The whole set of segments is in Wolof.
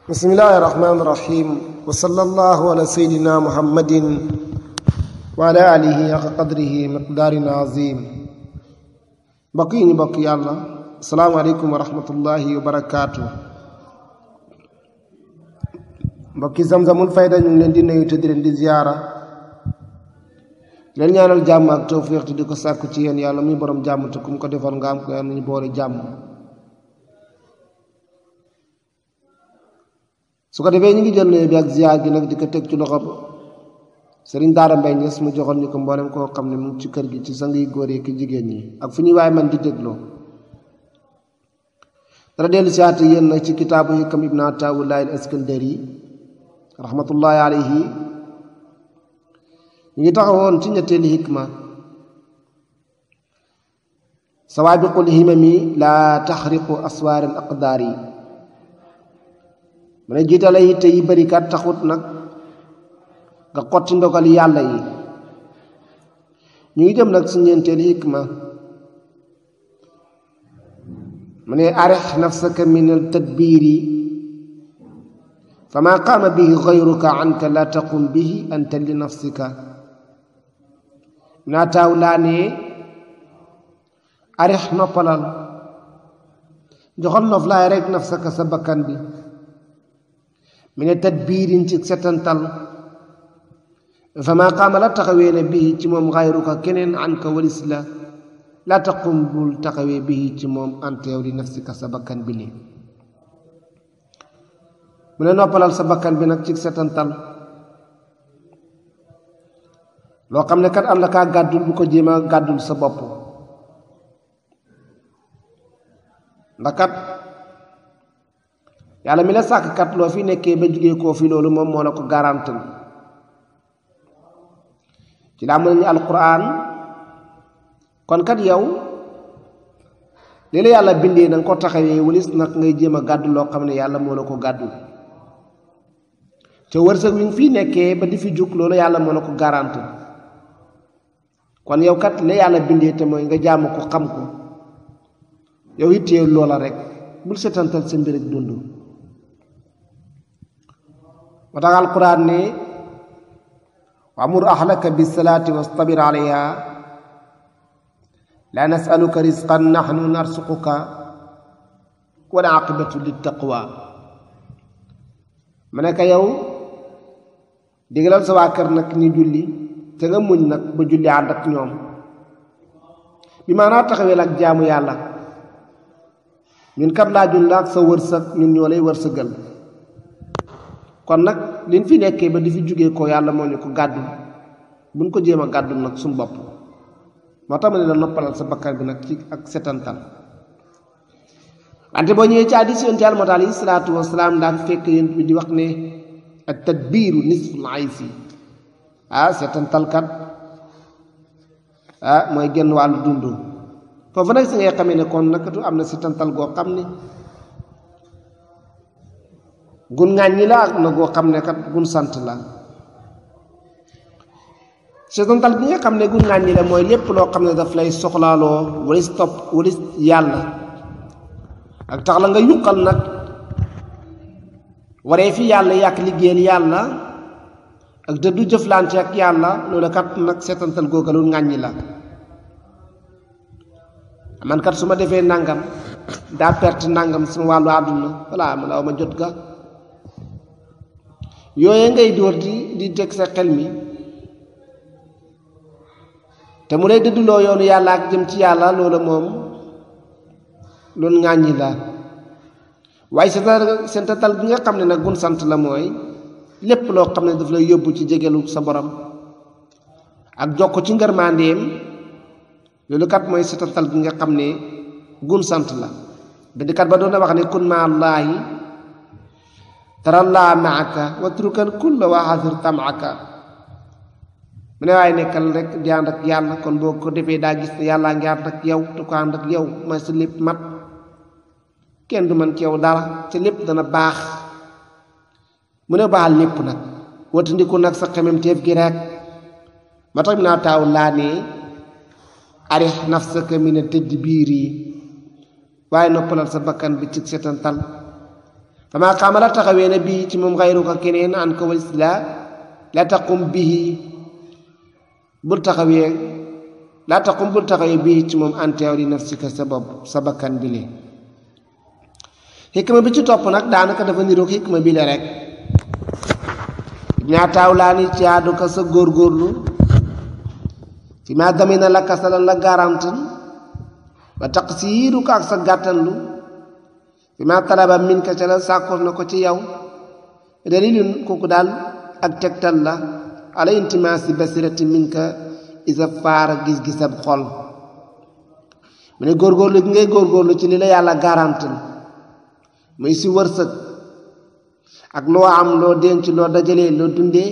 bismillahi irrahmani irrahim wa sallallahu ala seydina muhammadin wa ala alihi xaqa qadrihi miqdaarin azim mbokk yi ñu mbokk yàlla asalaamaaleykum wa rahmatullahi wa barakaatu mbokki zamzamul fayda ñu ngi leen di nuyu te di leen di ziyaara leen ñaanal jàmm ak tawfiq te di ko sàkku ci yéen yàlla muy borom jàmm te ku mu ko defal nga am ko yàlla ñu boole jàmm su ko defee ñu ngi jël nuyu bi ak ziyaar gi nag di ko teg ci loxo sëriñ daara mbay ñes mu joxoon ñu ko mboolem koo xam ne mu ngi ci kër gi ci sang yi góor yi ki jigéen ñi ak fu ñuy waaye man di dégloo dara dellu si waat yéen nag ci kitaabu hikam ibn ataawullahi al iskandari rahmatullahi alayhi ñu ngi taxawoon ci ñetteeli hikma sawaabiqul himami laa taxriqu aswaar al aqdaar yi mu ne jiitale yitte yi bari kat taxut nag nga xotti ndogal yàlla yi ñu ngi jëm nag si ñeenteeli hikma mu ne arix nafsaka min al tadbiiri fa maa qaama bihi gayruka anka la taqum bihi anta li nafsika naa taaw laa ne arix noppalal joxal nof laay rek nafsaka sa bakkan bi mi ne tadbiirin ci setantal fa maa qaama la taxawee ne bii ci moom gayruka keneen anka walis la la taqum bul taxawee bii ci moom anta yow li nafsika sa bakkan bi li mu ne noppalal sa bakkan bi nag ci setantal loo xam ne kat am na kaa gàddul bu ko jéem a gàddul sa bopp ndax kat yàlla mi la sàkk kat loo fi nekkee ba jugee koo fi loolu moom moo la ko garantal ci laa mën nañu alquran kon kat yow li la yàlla bindee na nga ko taxawee walis nag ngay jéem a gàddu loo xam ne yàlla moo la ko gàddul te wërsëg wi nga fii nekkee ba di fi jug loolu yàlla moo la ko garanti kon yow kat la yàlla bindee te mooy nga jaamu ko xam ko yow ittee loola rek bul setantal sa mbir ak dund moo tax alquran ne wamur ahlaka bisalaati wastabir alayha la nasaluka risqan nahnu narsuquka wal aqibatu littaqwa ma ne ko yow digalal sa waa kër nag ñu julli te nga muñ nag ba julli ànd ak ñoom bi maanaa taxawee ak jaamu yàlla ñun kat laajul la ak sa wërsëg ñun ñoo lay wërsëgal kon nag liñ fi nekkee ba di fi jógee ko yàlla moo ñu ko gàddul buñ ko jéem a gàddul nag suñu bopp moo tax ma ne la noppalal sa bakkan bi nag ci ak setantal wante boo ñëwee ci hadiis yonent Yàlla moo tax alayhi salaatu wasalaam daan fekk yonent bi di wax ne at tadbiiru nisful aysi ah seetantalkat ah mooy genn wàllu dund foofu nag si ngay xamee ne kon nakatu am na seetantal goo xam ne gun ŋàññi la ak na goo xam ne kat gun sant la seetantal bi nga xam ne gun ŋàññi la mooy lépp loo xam ne daf lay soxlaaloo walis topp walis yàlla ak tax la nga yuqal nag waree fi yàlla yàq liggéeyal yàlla ak dëddu jëflante ak yàlla loolu kat nag seetantal googa lu ŋàññi la man kat su ma defee nangam daa perte nangam sama wàllu àdduna voilà ma la ma jot ga yooye ngay dóor di di teg sa xel mi te mu lay dëdduloo yoonu yàlla ak jëm ci yàlla loola moom loolu ŋàññi la waaye seetantal bi nga xam ne nag gun sant la mooy lépp loo xam ne daf lay yóbbu ci jegelu sa borom ak jokk ci ngërmandeem loolu kat mooy seetantal bi nga xam ne gun sant la bindikat ba doon na wax ne kun ma allaahi tarallaa maaka watrukan kulla wa xasir tamaka mu ne waaye nekkal rek di ànd ak yàlla kon boo ko defee daa gis ne yàllaa ngi ànd ak yow te ko ànd ak yow mooy sa lépp mat kenn du man ci yow dara te lépp dana baax mu ne baal lépp nag watandiku nag sa xemem teef gi rek ma tax mi naa taaw laa ne arix nafsaka min a tëdd biir yi waaye noppalal sa bakkan bi ci setantal fama xamala taxawee na bii ci moom xayru ko keneen an ko walis la la taqum bihi bul taxawee la taqum bul taxawee bii ci moom anteew li nafsika sa bopp sa bakkan bi lee xikma bi ci topp nag daanaka dafa niroog xikma bi le rek ñaataaw laa ni ci àddu ka sa góorgóorlu fi ma damina la kasalan la garantin wa taqsiiru ko ak sa gàttanlu fi ma talaba min ka ca la sàkkoor na ko ci yow dalilun kooku daal ak tegtal la ala intimaasi basirati min ka isa faara gis-gisab xol mu ne góorgóorlu gi ngay góorgóorlu ci li la yàlla garantil muy si wërsëg ak loo am loo denc loo dajalee loo dundee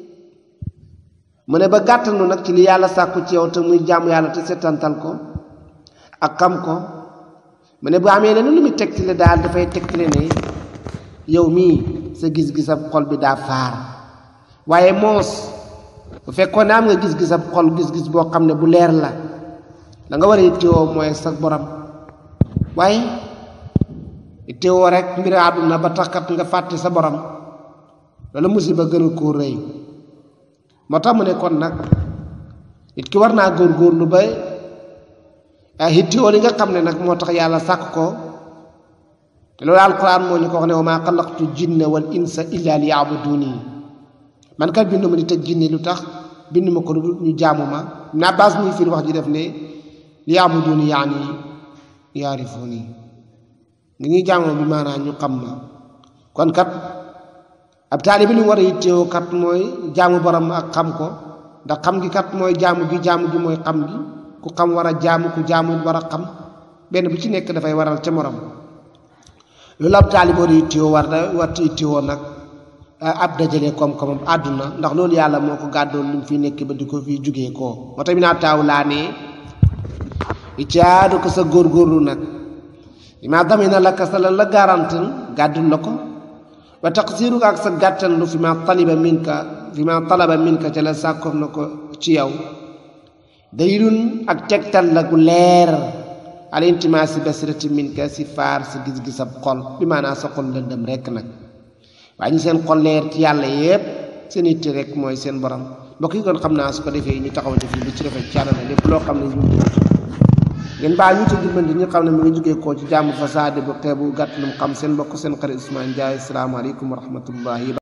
mu ne ba gàttandu nag ci li yàlla sàkku ci yow te muy jàmm yàlla te setantal ko ak xam ko mu ne bu amee leneen lu muy tegtale daal dafay tegtale ne yow mii sa gis-gisab xol bi daa faar waaye moos bu fekkoon ne am nga gis-gisab xol gis-gis boo xam ne bu leer la da nga war a yittewoo mooy sa borom waaye yittewoo rek mbiri àdduna ba taxkat nga fàtte sa borom loolu musiba gën a koo rëy moo tax mu ne kon nag nit ki war naa góorgóorlu ba yittewoo li nga xam ne nag moo tax yàlla sàkk ko te loolu alquran moo ñu ko wax ne wa maa xalaqtu jinna wal insa illa li yaabuduni man kat bindu ma nit ak jinne lu tax bindu ma ko lu ñu jaamu ma naa baas muy firi wax ji def ne li yaabuduni yaani yaarifuni ngi ñuy jaamoo bi maanaam ñu xam ma kon kat ab taalibi li mu war a yittewoo kat mooy jaamu borom ak xam ko ndax xam gi kat mooy jaamu gi jaamu gi mooy xam gi ku xam war a jaamu ku jaamu war a xam benn bu ci nekk dafay waral ca morom loolu ab taalibi war a yittewoo war na war yittewoo nag ab dajale koom-koomam àdduna ndax loolu yàlla moo ko gàddoon lu mu fi nekk ba di ko fi jugee koo moo tax mi naa taaw laa ne iccaadu ko sa góorgóorlu nag ma damina la ka sa lan la garantin gàddul la ko wa taqsiru ak sa gàttanlu fi ma taliba min ka fi ma talaba min ka ca la sàkkoon na ko ci yow dalilun ak tegtal la gu leer al intimaasi basirati min ka si faar sa gis-gisab xol bi maanaa sa xol lëndëm rekk nag waaye ñu seen xol leer ci yàlla yépp seen itte rek mooy seen borom mbokk yi kon xam naa su ko defee ñu taxawante fii lu ci rafet ci àdduna lépp loo xam ne ñu ngeen baa ñu ci dimbali ñi xam ne mu ngi jógee koo ci jàmm fasaade bu xeebu gàtt lu mu xam seen mbokk seen xarit Ousmane Ndiaye asalaamaaleykum wa rahmatullahi